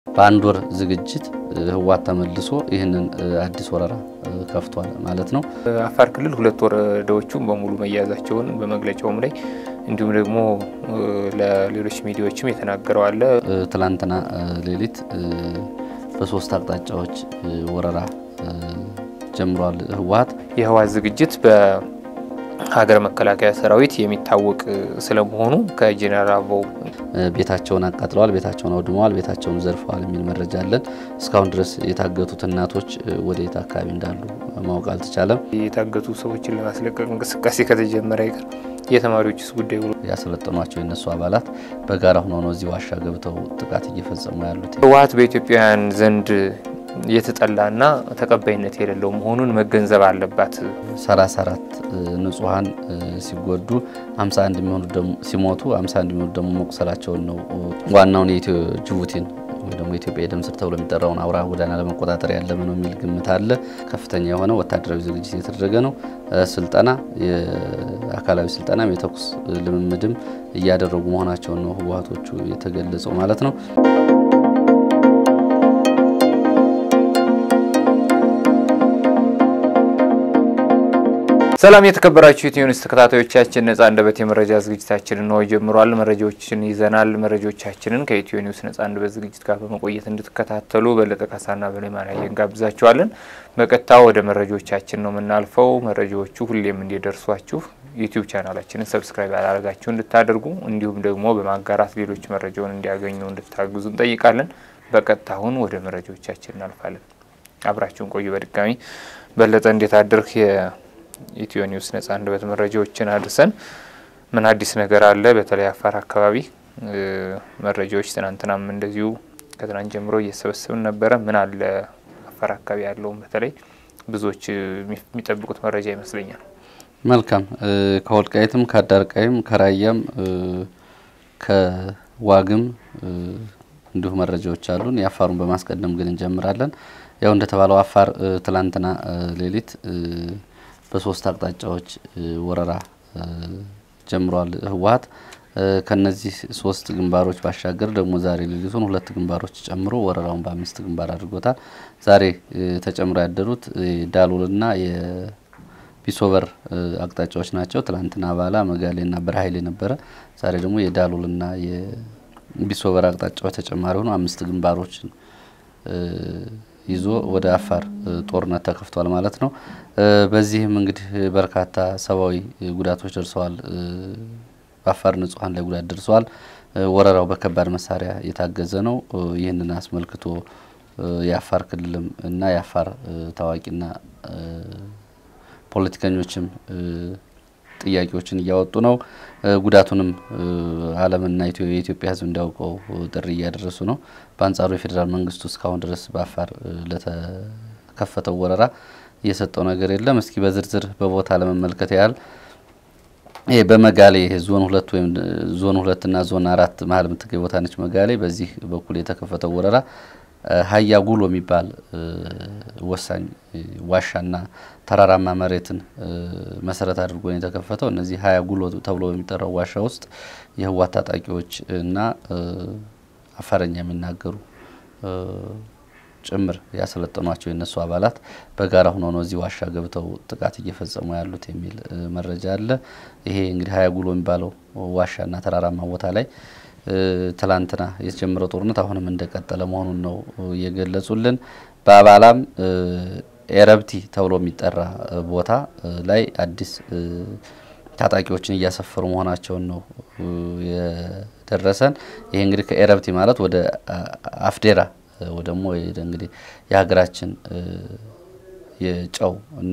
በአንድ ወር ዝግጅት ህወሓት ተመልሶ ይህንን አዲስ ወረራ ከፍቷል ማለት ነው። አፋር ክልል ሁለት ወረዳዎቹም በሙሉ መያዛቸውን በመግለጫውም ላይ እንዲሁም ደግሞ ለሌሎች ሚዲያዎችም የተናገረው አለ። ትላንትና ሌሊት በሶስት አቅጣጫዎች ወረራ ጀምሯል ህወሓት። የህወሓት ዝግጅት በሀገር መከላከያ ሰራዊት የሚታወቅ ስለመሆኑ ከጄኔራል አበባው ቤታቸውን አቃጥለዋል፣ ቤታቸውን አውድመዋል፣ ቤታቸውን ዘርፈዋል የሚል መረጃ አለን። እስካሁን ድረስ የታገቱት እናቶች ወደ የት አካባቢ እንዳሉ ማወቅ አልተቻለም። የታገቱ ሰዎችን ለማስለቀቅ እንቅስቃሴ ከተጀመረ ይቀር የተማሪዎችስ ጉዳይ ብሎ ያሰለጠኗቸው የነሱ አባላት በጋራ ሆኖ ነው እዚህ ዋሻ ገብተው ጥቃት እየፈጸሙ ያሉት። ህወሓት በኢትዮጵያውያን ዘንድ የተጠላና ተቀባይነት የሌለው መሆኑን መገንዘብ አለባት። 34 ንጹሐን ሲጎዱ 51 የሚሆኑ ሲሞቱ 51 የሚሆኑ ደግሞ መቁሰላቸውን ነው። ዋናውን የኢትዮ ጅቡቲን ወይ ደግሞ ኢትዮጵያ የደም ስር ተብሎ የሚጠራውን አውራ ጎዳና ለመቆጣጠር ያለመ ነው የሚል ግምት አለ። ከፍተኛ የሆነ ወታደራዊ ዝግጅት የተደረገ ነው። ስልጠና፣ የአካላዊ ስልጠናም የተኩስ ልምምድም እያደረጉ መሆናቸውን ነው ህወሓቶቹ የተገለጸው ማለት ነው። ሰላም የተከበራችሁ ኢትዮ ኒውስ ተከታታዮቻችን ነጻ አንደበት የመረጃ ዝግጅታችንን ነው ጀምሯል። መረጃዎችን ይዘናል። መረጃዎቻችንን ከኢትዮ ኒውስ ነጻ አንደበት ዝግጅት ጋር በመቆየት እንድትከታተሉ በለጠ ካሳና በላይ ማናየ እንጋብዛችኋለን። በቀጥታ ወደ መረጃዎቻችን ነው የምናልፈው። መረጃዎቹ ሁሌም እንዲደርሷችሁ ዩቲዩብ ቻናላችንን ሰብስክራይብ ያላረጋችሁ እንድታደርጉ እንዲሁም ደግሞ በማጋራት ሌሎች መረጃውን እንዲያገኙ እንድታግዙ እንጠይቃለን። በቀጥታ አሁን ወደ መረጃዎቻችን እናልፋለን። አብራችሁን ቆዩ። በድጋሚ በለጠ እንዴት አድርህ? ኢትዮ ኒውስ ነጻ አንደበት መረጃዎችን አድርሰን ምን አዲስ ነገር አለ? በተለይ አፋር አካባቢ መረጃዎች ትናንትናም እንደዚሁ ከትናንት ጀምሮ እየሰበሰብን ነበረ። ምን አለ አፋር አካባቢ ያለውም በተለይ ብዙዎች የሚጠብቁት መረጃ ይመስለኛል። መልካም ከወልቃይትም ከአዳርቃይም ከራያም ከዋግም እንዲሁ መረጃዎች አሉን። የአፋሩን በማስቀደም ግን እንጀምራለን። ያው እንደተባለው አፋር ትላንትና ሌሊት በሶስት አቅጣጫዎች ወረራ ጀምሯል ህወሓት። ከነዚህ ሶስት ግንባሮች ባሻገር ደግሞ ዛሬ ሌሊቱን ሁለት ግንባሮች ጨምሮ ወረራውን በአምስት ግንባር አድርጎታል። ዛሬ ተጨምሮ ያደሩት ዳሎልና የቢሶበር አቅጣጫዎች ናቸው። ትላንትና አባላ፣ መጋሌና በረሀይሌ ነበረ። ዛሬ ደግሞ የዳሎልና የቢሶበር አቅጣጫዎች ተጨማሪ ሆኖ አምስት ግንባሮችን ይዞ ወደ አፋር ጦርነት ተከፍቷል ማለት ነው። በዚህም እንግዲህ በርካታ ሰብአዊ ጉዳቶች ደርሰዋል። በአፋር ንጹሐን ላይ ጉዳት ደርሰዋል። ወረራው በከባድ መሳሪያ የታገዘ ነው። ይህንን አስመልክቶ የአፋር ክልልም እና የአፋር ታዋቂና ፖለቲከኞችም ጥያቄዎችን እያወጡ ነው። ጉዳቱንም ዓለምና የኢትዮጵያ ሕዝብ እንዲያውቀው ጥሪ እያደረሱ ነው። በአንጻሩ የፌዴራል መንግስቱ እስካሁን ድረስ በአፋር ለተከፈተው ወረራ እየሰጠው ነገር የለም። እስኪ በዝርዝር በቦታ ለመመልከት ያህል ይሄ በመጋሌ ዞን ሁለት ወይም ዞን ሁለትና ዞን አራት መሀል የምትገኝ ቦታ ነች መጋሌ። በዚህ በኩል የተከፈተው ወረራ ሀያ ጉሎ የሚባል ወሳኝ ዋሻና ተራራማ መሬትን መሰረት አድርጎ ነው የተከፈተው። እነዚህ ሀያ ጉሎ ተብሎ በሚጠራው ዋሻ ውስጥ የህወሓት ታጣቂዎች እና አፋረኛ የሚናገሩ ጭምር ያሰለጠኗቸው የነሱ አባላት በጋራ ሆኖ ነው እዚህ ዋሻ ገብተው ጥቃት እየፈጸሙ ያሉት የሚል መረጃ አለ። ይሄ እንግዲህ ሀያ ጉሎ የሚባለው ዋሻና ተራራማ ቦታ ላይ ትላንትና የተጀመረው ጦርነት አሁንም እንደቀጠለ መሆኑን ነው እየገለጹልን። በአባላም ኤረብቲ ተብሎ የሚጠራ ቦታ ላይ አዲስ ታጣቂዎችን እያሰፈሩ መሆናቸውን ነው የደረሰን። ይሄ እንግዲህ ከኤረብቲ ማለት ወደ አፍዴራ ወይ ደግሞ እንግዲህ የሀገራችን የጨው እና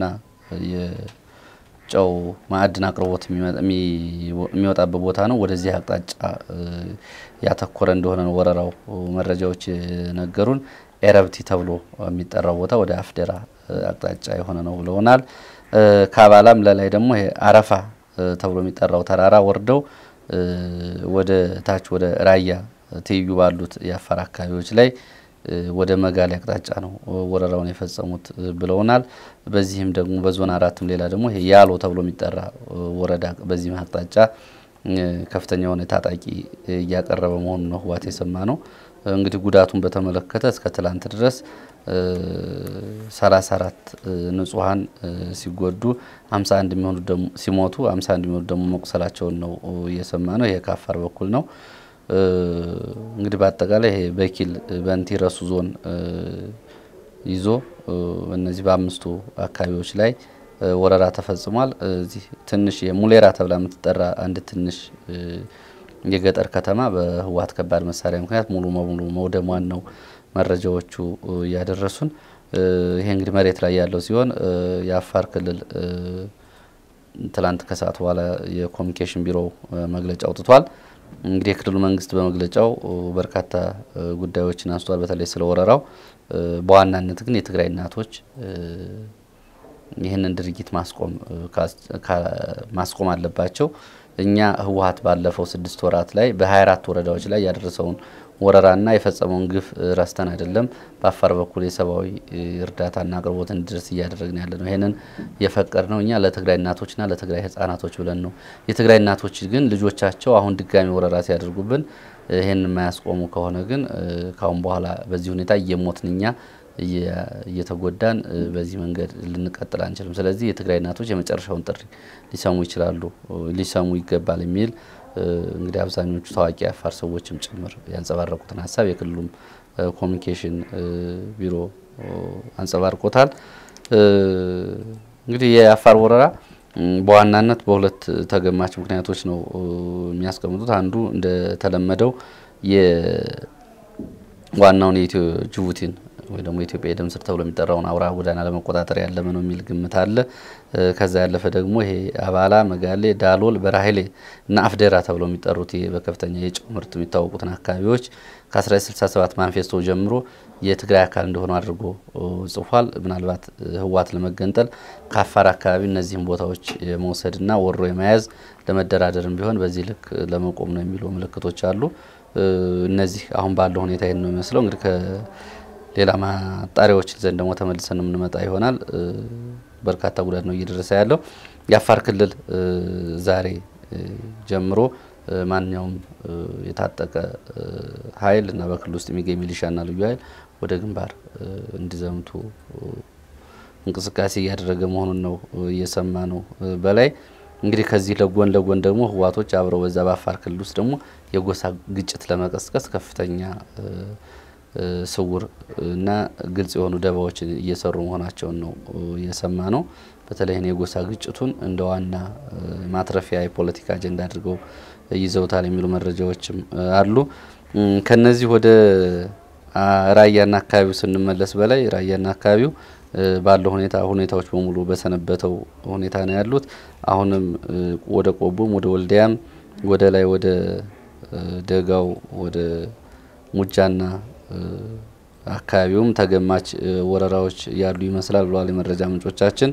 ጨው ማዕድን አቅርቦት የሚወጣበት ቦታ ነው። ወደዚህ አቅጣጫ ያተኮረ እንደሆነ ነው ወረራው መረጃዎች ነገሩን። ኤረብቲ ተብሎ የሚጠራው ቦታ ወደ አፍዴራ አቅጣጫ የሆነ ነው ብለውናል። ከአባላም ለላይ ደግሞ አረፋ ተብሎ የሚጠራው ተራራ ወርደው ወደ ታች ወደ ራያ ትይዩ ባሉት የአፋር አካባቢዎች ላይ ወደ መጋሌ አቅጣጫ ነው ወረራውን የፈጸሙት ብለውናል። በዚህም ደግሞ በዞን አራትም ሌላ ደግሞ ይሄ ያሎ ተብሎ የሚጠራ ወረዳ በዚህም አቅጣጫ ከፍተኛ የሆነ ታጣቂ እያቀረበ መሆኑን ነው ህወሓት የሰማ ነው። እንግዲህ ጉዳቱን በተመለከተ እስከ ትላንት ድረስ 34 ንጹሐን ሲጎዱ 51 የሚሆኑ ደግሞ ሲሞቱ 51 የሚሆኑ ደግሞ መቁሰላቸውን ነው እየሰማ ነው። ይሄ ከአፋር በኩል ነው። እንግዲህ በአጠቃላይ ይሄ በኪል በንቲ ረሱ ዞን ይዞ እነዚህ በአምስቱ አካባቢዎች ላይ ወረራ ተፈጽሟል። እዚህ ትንሽ የሙሌራ ተብላ የምትጠራ አንድ ትንሽ የገጠር ከተማ በህወሓት ከባድ መሳሪያ ምክንያት ሙሉ በሙሉ መውደሟን ነው መረጃዎቹ እያደረሱን። ይሄ እንግዲህ መሬት ላይ ያለው ሲሆን የአፋር ክልል ትላንት ከሰዓት በኋላ የኮሚኒኬሽን ቢሮ መግለጫ አውጥቷል። እንግዲህ የክልሉ መንግስት በመግለጫው በርካታ ጉዳዮችን አንስቷል። በተለይ ስለ ወረራው፣ በዋናነት ግን የትግራይ እናቶች ይህንን ድርጊት ማስቆም ማስቆም አለባቸው። እኛ ህወሓት ባለፈው ስድስት ወራት ላይ በ24 ወረዳዎች ላይ ያደረሰውን ወረራና የፈጸመውን ግፍ ረስተን አይደለም። በአፋር በኩል የሰብአዊ እርዳታና አቅርቦት እንዲደርስ እያደረግን ያለ ነው። ይህንን የፈቀድ ነው እኛ ለትግራይ እናቶችና ለትግራይ ህጻናቶች ብለን ነው። የትግራይ እናቶች ግን ልጆቻቸው አሁን ድጋሚ ወረራ ሲያደርጉብን ይህን የማያስቆሙ ከሆነ ግን ካሁን በኋላ በዚህ ሁኔታ እየሞትን እኛ እየተጎዳን በዚህ መንገድ ልንቀጥል አንችልም። ስለዚህ የትግራይ እናቶች የመጨረሻውን ጥሪ ሊሰሙ ይችላሉ፣ ሊሰሙ ይገባል የሚል እንግዲህ አብዛኞቹ ታዋቂ የአፋር ሰዎችም ጭምር ያንጸባረቁትን ሀሳብ የክልሉም ኮሚኒኬሽን ቢሮ አንጸባርቆታል። እንግዲህ የአፋር ወረራ በዋናነት በሁለት ተገማች ምክንያቶች ነው የሚያስቀምጡት። አንዱ እንደተለመደው ዋናውን የኢትዮ ጅቡቲን ወይ ደግሞ የኢትዮጵያ የደም ስር ተብሎ የሚጠራውን አውራ ጎዳና ለመቆጣጠር ያለመ ነው የሚል ግምት አለ። ከዛ ያለፈ ደግሞ ይሄ አባላ፣ መጋሌ፣ ዳሎል፣ በራሄሌ እና አፍዴራ ተብሎ የሚጠሩት በከፍተኛ የጨው ምርት የሚታወቁትን አካባቢዎች ከ1967 ማንፌስቶ ጀምሮ የትግራይ አካል እንደሆኑ አድርጎ ጽፏል። ምናልባት ህወሓት ለመገንጠል ከአፋር አካባቢ እነዚህም ቦታዎች የመውሰድና ወሮ የመያዝ ለመደራደርም ቢሆን በዚህ ልክ ለመቆም ነው የሚሉ ምልክቶች አሉ። እነዚህ አሁን ባለው ሁኔታ ይህን ነው የሚመስለው እንግዲህ ሌላ ማጣሪያዎች ዘንድ ደግሞ ተመልሰን የምንመጣ ይሆናል። በርካታ ጉዳት ነው እየደረሰ ያለው። የአፋር ክልል ዛሬ ጀምሮ ማንኛውም የታጠቀ ኃይል እና በክልል ውስጥ የሚገኝ ሚሊሻና ልዩ ኃይል ወደ ግንባር እንዲዘምቱ እንቅስቃሴ እያደረገ መሆኑን ነው እየሰማ ነው። በላይ እንግዲህ ከዚህ ለጎን ለጎን ደግሞ ህወሓቶች አብረው በዛ በአፋር ክልል ውስጥ ደግሞ የጎሳ ግጭት ለመቀስቀስ ከፍተኛ ስውር እና ግልጽ የሆኑ ደባዎችን እየሰሩ መሆናቸውን ነው እየሰማ ነው። በተለይ የጎሳ ግጭቱን እንደ ዋና ማትረፊያ የፖለቲካ አጀንዳ አድርገው ይዘውታል የሚሉ መረጃዎችም አሉ። ከነዚህ ወደ ራያና አካባቢው ስንመለስ በላይ ራያና አካባቢው ባለው ሁኔታ ሁኔታዎች በሙሉ በሰነበተው ሁኔታ ነው ያሉት። አሁንም ወደ ቆቦም ወደ ወልዲያም ወደ ላይ ወደ ደጋው ወደ ሙጃና አካባቢውም ተገማች ወረራዎች ያሉ ይመስላል ብለዋል የመረጃ ምንጮቻችን።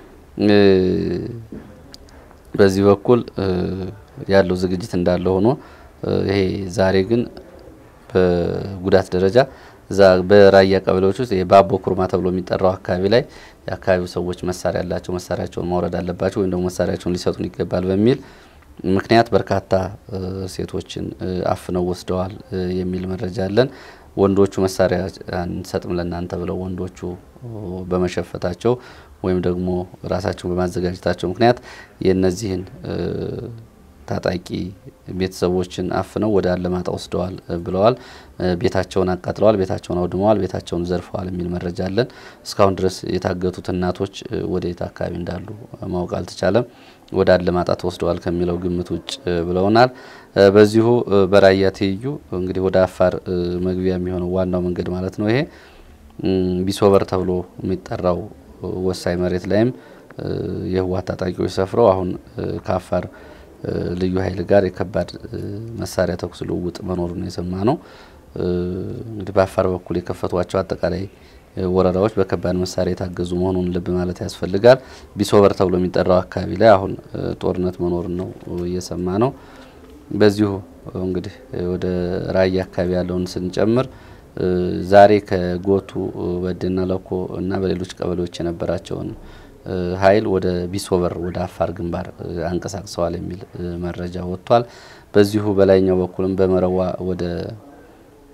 በዚህ በኩል ያለው ዝግጅት እንዳለ ሆኖ ይሄ ዛሬ ግን በጉዳት ደረጃ እዛ በራያ ቀበሌዎች ውስጥ የባቦ ኩርማ ተብሎ የሚጠራው አካባቢ ላይ የአካባቢው ሰዎች መሳሪያ ያላቸው መሳሪያቸውን ማውረድ አለባቸው ወይም ደግሞ መሳሪያቸውን ሊሰጡን ይገባል በሚል ምክንያት በርካታ ሴቶችን አፍነው ወስደዋል የሚል መረጃ አለን። ወንዶቹ መሳሪያ አንሰጥም ለእናንተ ብለው ወንዶቹ በመሸፈታቸው ወይም ደግሞ ራሳቸውን በማዘጋጀታቸው ምክንያት የእነዚህን ታጣቂ ቤተሰቦችን አፍነው ወደ አለማጣ ወስደዋል ብለዋል። ቤታቸውን አቃጥለዋል፣ ቤታቸውን አውድመዋል፣ ቤታቸውን ዘርፈዋል የሚል መረጃ አለን። እስካሁን ድረስ የታገቱት እናቶች ወደ የት አካባቢ እንዳሉ ማወቅ አልተቻለም። ወደ አለማጣ ተወስደዋል ከሚለው ግምት ውጭ ብለውናል። በዚሁ በራያ ትይዩ እንግዲህ ወደ አፋር መግቢያ የሚሆነው ዋናው መንገድ ማለት ነው ይሄ ቢሶበር ተብሎ የሚጠራው ወሳኝ መሬት ላይም የህወሓት ታጣቂዎች ሰፍረው አሁን ከአፋር ልዩ ኃይል ጋር የከባድ መሳሪያ ተኩስ ልውውጥ መኖሩን የሰማ ነው። እንግዲህ በአፋር በኩል የከፈቷቸው አጠቃላይ ወረራዎች በከባድ መሳሪያ የታገዙ መሆኑን ልብ ማለት ያስፈልጋል። ቢሶበር ተብሎ የሚጠራው አካባቢ ላይ አሁን ጦርነት መኖሩን ነው እየሰማ ነው። በዚሁ እንግዲህ ወደ ራያ አካባቢ ያለውን ስንጨምር ዛሬ ከጎቱ በድና ለኮ እና በሌሎች ቀበሌዎች የነበራቸውን ኃይል ወደ ቢሶበር ወደ አፋር ግንባር አንቀሳቅሰዋል የሚል መረጃ ወጥቷል። በዚሁ በላይኛው በኩልም በመረዋ ወደ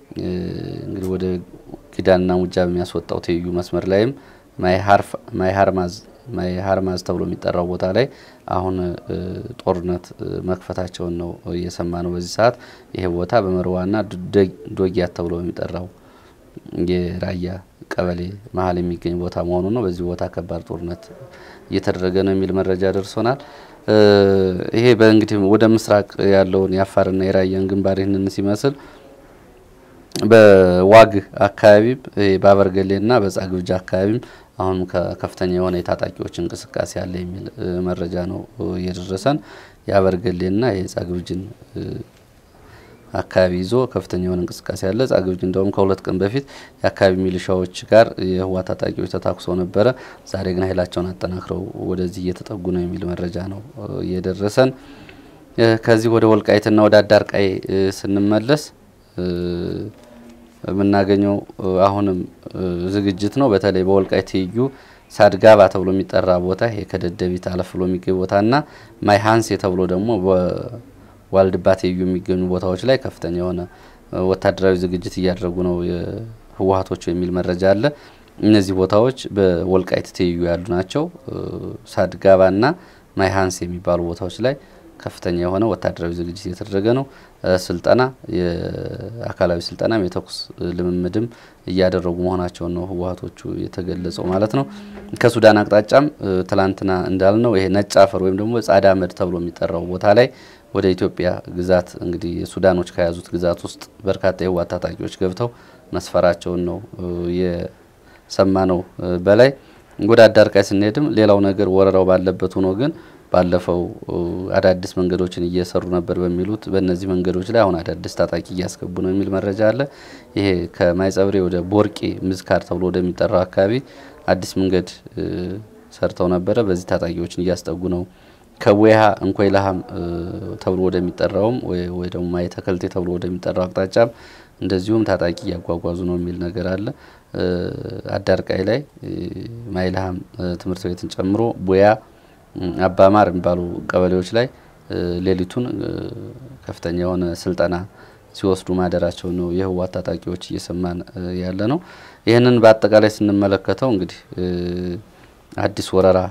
እንግዲህ ወደ ጊዳንና ሙጃ በሚያስወጣው ትይዩ መስመር ላይም ማይሃርማዝ ማይሃርማዝ ተብሎ የሚጠራው ቦታ ላይ አሁን ጦርነት መክፈታቸውን ነው እየሰማ ነው በዚህ ሰዓት። ይሄ ቦታ በመርዋና ዶጊያት ተብሎ በሚጠራው የራያ ቀበሌ መሀል የሚገኝ ቦታ መሆኑ ነው። በዚህ ቦታ ከባድ ጦርነት እየተደረገ ነው የሚል መረጃ ደርሶናል። ይሄ በእንግዲህ ወደ ምስራቅ ያለውን የአፋርና የራያን ግንባር ይህንን ሲመስል በዋግ አካባቢም በአበርገሌና በጻግብጃ አካባቢም አሁን ከፍተኛ የሆነ የታጣቂዎች እንቅስቃሴ አለ የሚል መረጃ ነው እየደረሰን። የአበርገሌና የጻግብጅን አካባቢ ይዞ ከፍተኛ የሆነ እንቅስቃሴ አለ። ጻግብጅ እንደውም ከሁለት ቀን በፊት የአካባቢ ሚሊሻዎች ጋር የህወሓት ታጣቂዎች ተታኩሰው ነበረ። ዛሬ ግን ኃይላቸውን አጠናክረው ወደዚህ እየተጠጉ ነው የሚል መረጃ ነው እየደረሰን። ከዚህ ወደ ወልቃይትና ወደ አዳርቃይ ስንመለስ የምናገኘው አሁንም ዝግጅት ነው። በተለይ በወልቃይት ትይዩ ሳድጋባ ተብሎ የሚጠራ ቦታ ይሄ ከደደቢት አለፍ ብሎ የሚገኝ ቦታና ማይሀንሴ ተብሎ ደግሞ በዋልድባ ትይዩ የሚገኙ ቦታዎች ላይ ከፍተኛ የሆነ ወታደራዊ ዝግጅት እያደረጉ ነው ህወሓቶቹ የሚል መረጃ አለ። እነዚህ ቦታዎች በወልቃይት ትይዩ ያሉ ናቸው። ሳድጋባና ማይሀንሴ የሚባሉ ቦታዎች ላይ ከፍተኛ የሆነ ወታደራዊ ዝግጅት እየተደረገ ነው። ስልጠና የአካላዊ ስልጠናም የተኩስ ልምምድም እያደረጉ መሆናቸውን ነው ህወሓቶቹ የተገለጸው ማለት ነው። ከሱዳን አቅጣጫም ትላንትና እንዳልነው ይሄ ነጭ አፈር ወይም ደግሞ ጻዳ መድ ተብሎ የሚጠራው ቦታ ላይ ወደ ኢትዮጵያ ግዛት እንግዲህ ሱዳኖች ከያዙት ግዛት ውስጥ በርካታ የህወሓት ታጣቂዎች ገብተው መስፈራቸውን ነው የሰማ ነው። በላይ ወደ አዳርቃይ ስንሄድም ሌላው ነገር ወረራው ባለበት ሆኖ ግን ባለፈው አዳዲስ መንገዶችን እየሰሩ ነበር በሚሉት በእነዚህ መንገዶች ላይ አሁን አዳዲስ ታጣቂ እያስገቡ ነው የሚል መረጃ አለ። ይሄ ከማይጸብሬ ወደ ቦርቄ ምዝካር ተብሎ ወደሚጠራው አካባቢ አዲስ መንገድ ሰርተው ነበረ። በዚህ ታጣቂዎችን እያስጠጉ ነው። ከወይሃ እንኮይ ላሃም ተብሎ ወደሚጠራውም ወይ ደግሞ ማየተከልቴ ተብሎ ወደሚጠራው አቅጣጫም እንደዚሁም ታጣቂ እያጓጓዙ ነው የሚል ነገር አለ። አዳርቃይ ላይ ማይልሃም ትምህርት ቤትን ጨምሮ ቦያ አባማር የሚባሉ ቀበሌዎች ላይ ሌሊቱን ከፍተኛ የሆነ ስልጠና ሲወስዱ ማደራቸው ነው የህወሓት ታጣቂዎች እየሰማን ያለ ነው። ይህንን በአጠቃላይ ስንመለከተው እንግዲህ አዲስ ወረራ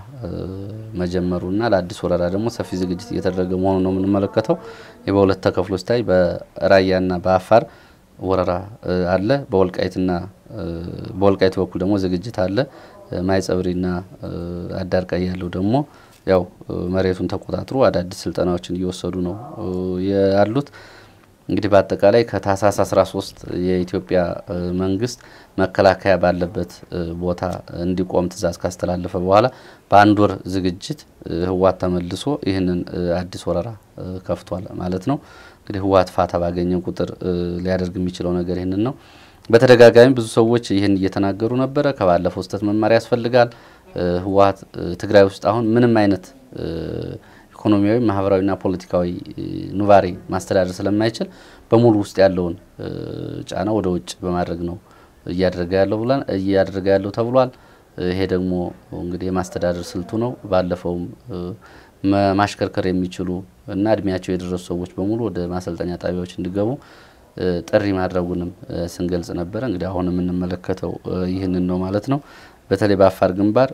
መጀመሩና ለአዲስ ወረራ ደግሞ ሰፊ ዝግጅት እየተደረገ መሆኑ ነው የምንመለከተው። በሁለት ተከፍሎ ሲታይ በራያና በአፋር ወረራ አለ። በወልቃይትና በወልቃይት በኩል ደግሞ ዝግጅት አለ። ማይጸብሪና አዳርቃይ ያለው ደግሞ ያው መሬቱን ተቆጣጥሮ አዳዲስ ስልጠናዎችን እየወሰዱ ነው ያሉት። እንግዲህ በአጠቃላይ ከታህሳስ 13 የኢትዮጵያ መንግስት መከላከያ ባለበት ቦታ እንዲቆም ትዕዛዝ ካስተላለፈ በኋላ በአንድ ወር ዝግጅት ህወሓት ተመልሶ ይህንን አዲስ ወረራ ከፍቷል ማለት ነው። እንግዲህ ህወሓት ፋታ ባገኘ ቁጥር ሊያደርግ የሚችለው ነገር ይህንን ነው። በተደጋጋሚ ብዙ ሰዎች ይህን እየተናገሩ ነበረ። ከባለፈው ስህተት መማር ያስፈልጋል። ህወሓት ትግራይ ውስጥ አሁን ምንም አይነት ኢኮኖሚያዊ፣ ማህበራዊና ፖለቲካዊ ኑባሬ ማስተዳደር ስለማይችል በሙሉ ውስጥ ያለውን ጫና ወደ ውጭ በማድረግ ነው እያደረገ ያለው ብለን እያደረገ ያለው ተብሏል። ይሄ ደግሞ እንግዲህ የማስተዳደር ስልቱ ነው። ባለፈውም ማሽከርከር የሚችሉ እና እድሜያቸው የደረሱ ሰዎች በሙሉ ወደ ማሰልጠኛ ጣቢያዎች እንዲገቡ ጥሪ ማድረጉንም ስንገልጽ ነበረ። እንግዲህ አሁን የምንመለከተው ይህንን ነው ማለት ነው። በተለይ በአፋር ግንባር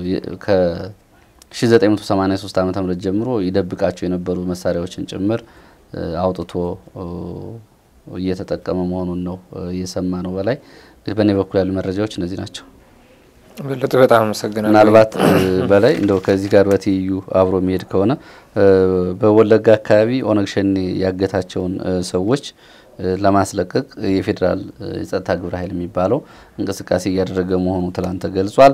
ከ1983 ዓ ም ጀምሮ ይደብቃቸው የነበሩ መሳሪያዎችን ጭምር አውጥቶ እየተጠቀመ መሆኑን ነው እየሰማ ነው። በላይ በእኔ በኩል ያሉ መረጃዎች እነዚህ ናቸው። በለጠ በጣም አመሰግናለሁ። ምናልባት በላይ እንደው ከዚህ ጋር በትይዩ አብሮ የሚሄድ ከሆነ በወለጋ አካባቢ ኦነግ ሸኔ ያገታቸውን ሰዎች ለማስለቀቅ የፌዴራል የጸጥታ ግብረ ኃይል የሚባለው እንቅስቃሴ እያደረገ መሆኑ ትላንት ተገልጿል።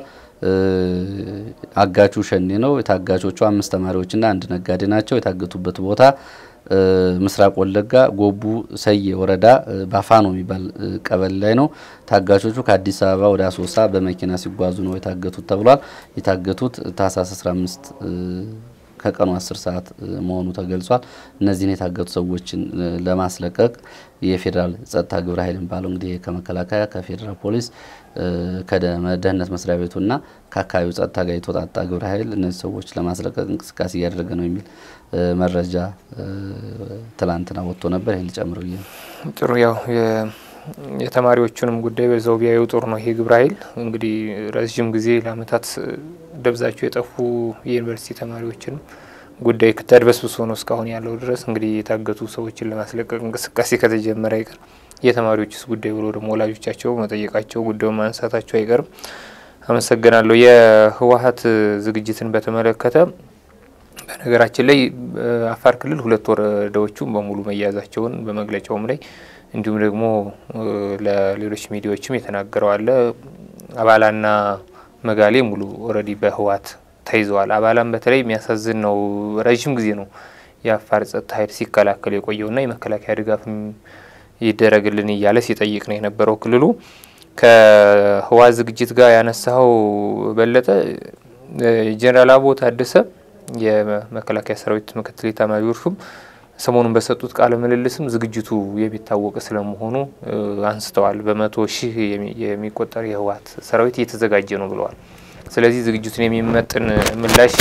አጋቹ ሸኔ ነው። የታጋቾቹ አምስት ተማሪዎችና አንድ ነጋዴ ናቸው። የታገቱበት ቦታ ምስራቅ ወለጋ ጎቡ ሰዬ ወረዳ ባፋኖ የሚባል ቀበሌ ላይ ነው። ታጋቾቹ ከአዲስ አበባ ወደ አሶሳ በመኪና ሲጓዙ ነው የታገቱት ተብሏል። የታገቱት ታህሳስ 15 ከቀኑ 10 ሰዓት መሆኑ ተገልጿል። እነዚህን የታገቱ ሰዎችን ለማስለቀቅ የፌዴራል ጸጥታ ግብረ ኃይል የሚባለው እንግዲህ ከመከላከያ ከፌዴራል ፖሊስ ከደህንነት መስሪያ ቤቱና ከአካባቢው ጸጥታ ጋር የተወጣጣ ግብረ ኃይል እነዚህ ሰዎች ለማስለቀቅ እንቅስቃሴ እያደረገ ነው የሚል መረጃ ትላንትና ወጥቶ ነበር። ይህን ሊጨምር ብዬ ነው። ጥሩ ያው የተማሪዎቹንም ጉዳይ በዛው ቢያዩ ጥሩ ነው። ይሄ ግብረ ኃይል እንግዲህ ረዥም ጊዜ ለአመታት ደብዛቸው የጠፉ የዩኒቨርሲቲ ተማሪዎችንም ጉዳይ ተድበስብሶ ነው እስካሁን ያለው ድረስ እንግዲህ የታገቱ ሰዎችን ለማስለቀቅ እንቅስቃሴ ከተጀመረ አይቀር የተማሪዎችስ ጉዳይ ብሎ ደግሞ ወላጆቻቸው መጠየቃቸው ጉዳዩን ማንሳታቸው አይቀርም። አመሰግናለሁ። የህወሀት ዝግጅትን በተመለከተ በነገራችን ላይ አፋር ክልል ሁለት ወረዳዎቹም በሙሉ መያዛቸውን በመግለጫውም ላይ እንዲሁም ደግሞ ለሌሎች ሚዲያዎችም የተናገረው አለ። አባላና መጋሌ ሙሉ ኦልሬዲ በህወሀት ተይዘዋል። አባላም በተለይ የሚያሳዝን ነው። ረዥም ጊዜ ነው የአፋር ጸጥታ ኃይል ሲከላከል የቆየውና የመከላከያ ድጋፍም ይደረግልን እያለ ሲጠይቅ ነው የነበረው ክልሉ ከህወሀት ዝግጅት ጋር ያነሳው በለጠ ጄኔራል አበባው ታደሰ የመከላከያ ሰራዊት ምክትል ኤታማዦር ሹም ሰሞኑን በሰጡት ቃለ ምልልስም ዝግጅቱ የሚታወቅ ስለመሆኑ አንስተዋል። በመቶ ሺህ የሚቆጠር የህወሀት ሰራዊት እየተዘጋጀ ነው ብለዋል። ስለዚህ ዝግጅቱን የሚመጥን ምላሽ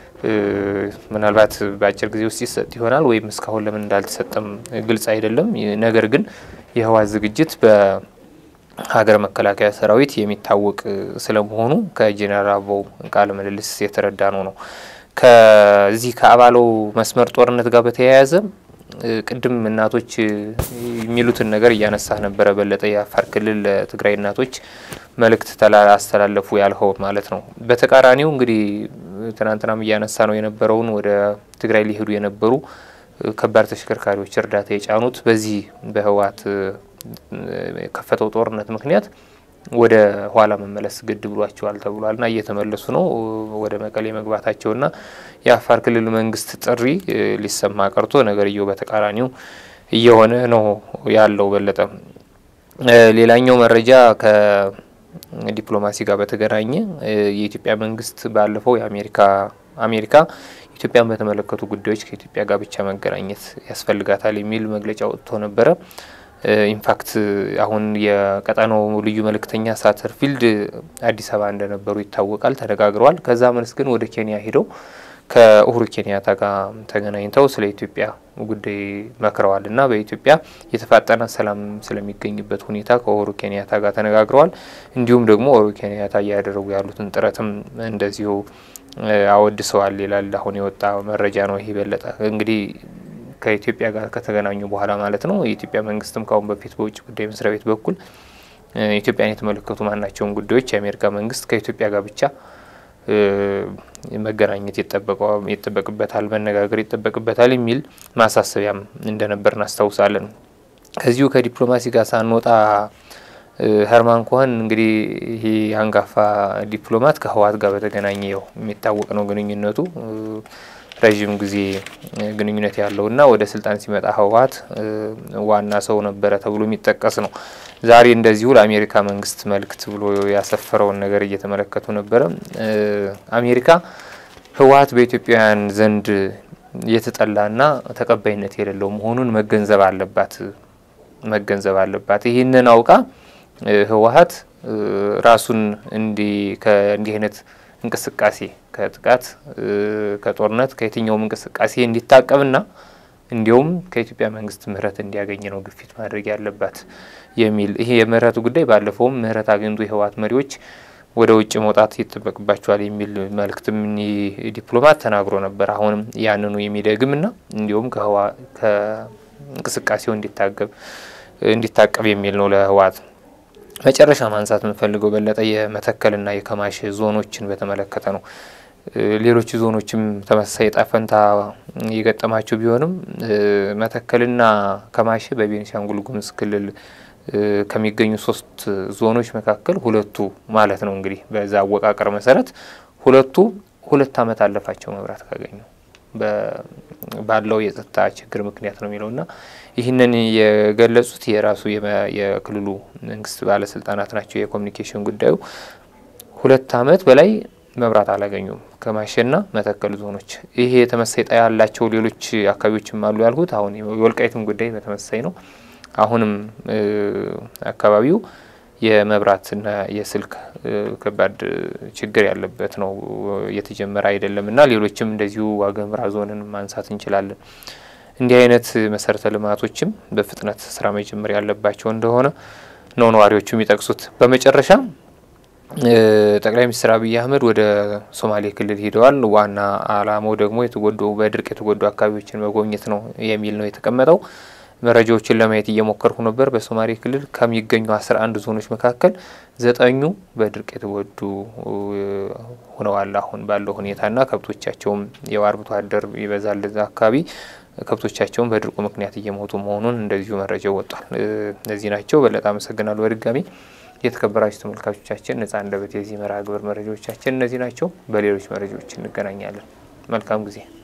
ምናልባት በአጭር ጊዜ ውስጥ ይሰጥ ይሆናል ወይም እስካሁን ለምን እንዳልተሰጠም ግልጽ አይደለም። ነገር ግን የህወሀት ዝግጅት በሀገር መከላከያ ሰራዊት የሚታወቅ ስለመሆኑ ከጄኔራል አበባው ቃለ ምልልስ የተረዳ ነው ነው ከዚህ ከአባለው መስመር ጦርነት ጋር በተያያዘ ቅድም እናቶች የሚሉትን ነገር እያነሳ ነበረ በለጠ። የአፋር ክልል ለትግራይ እናቶች መልእክት አስተላለፉ ያልኸው ማለት ነው። በተቃራኒው እንግዲህ ትናንትናም እያነሳ ነው የነበረውን ወደ ትግራይ ሊሄዱ የነበሩ ከባድ ተሽከርካሪዎች እርዳታ የጫኑት በዚህ በህወሀት የከፈተው ጦርነት ምክንያት ወደ ኋላ መመለስ ግድ ብሏቸዋል ተብሏል ና እየተመለሱ ነው ወደ መቀሌ መግባታቸውና የአፋር ክልል መንግስት ጥሪ ሊሰማ ቀርቶ ነገርየው በተቃራኒው እየሆነ ነው ያለው። በለጠ ሌላኛው መረጃ ከዲፕሎማሲ ጋር በተገናኘ የኢትዮጵያ መንግስት ባለፈው የአሜሪካ አሜሪካ ኢትዮጵያን በተመለከቱ ጉዳዮች ከኢትዮጵያ ጋር ብቻ መገናኘት ያስፈልጋታል የሚል መግለጫ ወጥቶ ነበረ። ኢንፋክት አሁን የቀጠናው ልዩ መልእክተኛ ሳተርፊልድ አዲስ አበባ እንደነበሩ ይታወቃል። ተነጋግረዋል። ከዛ መልስ ግን ወደ ኬንያ ሄደው ከኡሁሩ ኬንያታ ጋር ተገናኝተው ስለ ኢትዮጵያ ጉዳይ መክረዋል እና በኢትዮጵያ የተፋጠነ ሰላም ስለሚገኝበት ሁኔታ ከኡሁሩ ኬንያታ ጋር ተነጋግረዋል። እንዲሁም ደግሞ ኡሁሩ ኬንያታ እያደረጉ ያሉትን ጥረትም እንደዚሁ አወድሰዋል ይላል አሁን የወጣ መረጃ ነው። ይህ በለጠ እንግዲህ ከኢትዮጵያ ጋር ከተገናኙ በኋላ ማለት ነው። የኢትዮጵያ መንግስትም ካሁን በፊት በውጭ ጉዳይ መስሪያ ቤት በኩል ኢትዮጵያን የተመለከቱ ማናቸውን ጉዳዮች የአሜሪካ መንግስት ከኢትዮጵያ ጋር ብቻ መገናኘት ይጠበቅበታል፣ መነጋገር ይጠበቅበታል የሚል ማሳሰቢያም እንደነበር እናስታውሳለን። ከዚሁ ከዲፕሎማሲ ጋር ሳንወጣ ሄርማን ኮኸን እንግዲህ ይሄ አንጋፋ ዲፕሎማት ከህወሀት ጋር በተገናኘ ያው የሚታወቅ ነው ግንኙነቱ ረዥም ጊዜ ግንኙነት ያለው እና ወደ ስልጣን ሲመጣ ህወሀት ዋና ሰው ነበረ ተብሎ የሚጠቀስ ነው። ዛሬ እንደዚሁ ለአሜሪካ መንግስት መልእክት ብሎ ያሰፈረውን ነገር እየተመለከቱ ነበረ። አሜሪካ ህወሀት በኢትዮጵያውያን ዘንድ የተጠላና ተቀባይነት የሌለው መሆኑን መገንዘብ አለባት መገንዘብ አለባት። ይህንን አውቃ ህወሀት ራሱን እንዲህ ከእንዲህ አይነት እንቅስቃሴ ከጥቃት ከጦርነት ከየትኛውም እንቅስቃሴ እንዲታቀብና እንዲሁም ከኢትዮጵያ መንግስት ምህረት እንዲያገኝ ነው ግፊት ማድረግ ያለባት የሚል ይሄ የምህረቱ ጉዳይ ባለፈውም ምህረት አግኝቶ የህወሀት መሪዎች ወደ ውጭ መውጣት ይጠበቅባቸዋል የሚል መልእክትም ዲፕሎማት ተናግሮ ነበር። አሁንም ያንኑ የሚደግምና እንዲሁም ከእንቅስቃሴው እንዲታገብ እንዲታቀብ የሚል ነው ለህወሀት። መጨረሻ ማንሳት የምንፈልገው በለጠ የመተከልና የከማሽ ዞኖችን በተመለከተ ነው። ሌሎች ዞኖችም ተመሳሳይ ዕጣ ፈንታ የገጠማቸው ቢሆንም መተከልና ከማሽ በቤኒሻንጉል ጉሙዝ ክልል ከሚገኙ ሶስት ዞኖች መካከል ሁለቱ ማለት ነው እንግዲህ በዛ አወቃቀር መሰረት ሁለቱ ሁለት ዓመት አለፋቸው መብራት ካገኙ ባለው የጸጥታ ችግር ምክንያት ነው የሚለውና ይህንን የገለጹት የራሱ የክልሉ መንግስት ባለስልጣናት ናቸው። የኮሚኒኬሽን ጉዳዩ ሁለት ዓመት በላይ መብራት አላገኙም ከማሸና መተከል ዞኖች። ይሄ የተመሳይ ጣ ያላቸው ሌሎች አካባቢዎችም አሉ ያልኩት አሁን የወልቃይትም ጉዳይ በተመሳይ ነው። አሁንም አካባቢው የመብራትና የስልክ ከባድ ችግር ያለበት ነው፣ እየተጀመረ አይደለም እና ሌሎችም እንደዚሁ ዋግኽምራ ዞንን ማንሳት እንችላለን። እንዲህ አይነት መሰረተ ልማቶችም በፍጥነት ስራ መጀመር ያለባቸው እንደሆነ ነው ነዋሪዎቹ የሚጠቅሱት። በመጨረሻ ጠቅላይ ሚኒስትር አብይ አህመድ ወደ ሶማሌ ክልል ሄደዋል። ዋና አላማው ደግሞ የተጎዱ በድርቅ የተጎዱ አካባቢዎችን መጎብኘት ነው የሚል ነው የተቀመጠው። መረጃዎችን ለማየት እየሞከርኩ ነበር። በሶማሌ ክልል ከሚገኙ አስራ አንድ ዞኖች መካከል ዘጠኙ በድርቅ የተጎዱ ሆነዋል አሁን ባለው ሁኔታና ከብቶቻቸውም የው አርብቶ አደር ይበዛል እዛ አካባቢ ከብቶቻቸውን በድርቁ ምክንያት እየሞቱ መሆኑን እንደዚሁ መረጃው ወጧል። እነዚህ ናቸው። በለጠ አመሰግናለሁ በድጋሚ የተከበራችሁ ተመልካቾቻችን ነጻ አንደበት የዚህ መርሃ ግብር መረጃዎቻችን እነዚህ ናቸው። በሌሎች መረጃዎች እንገናኛለን። መልካም ጊዜ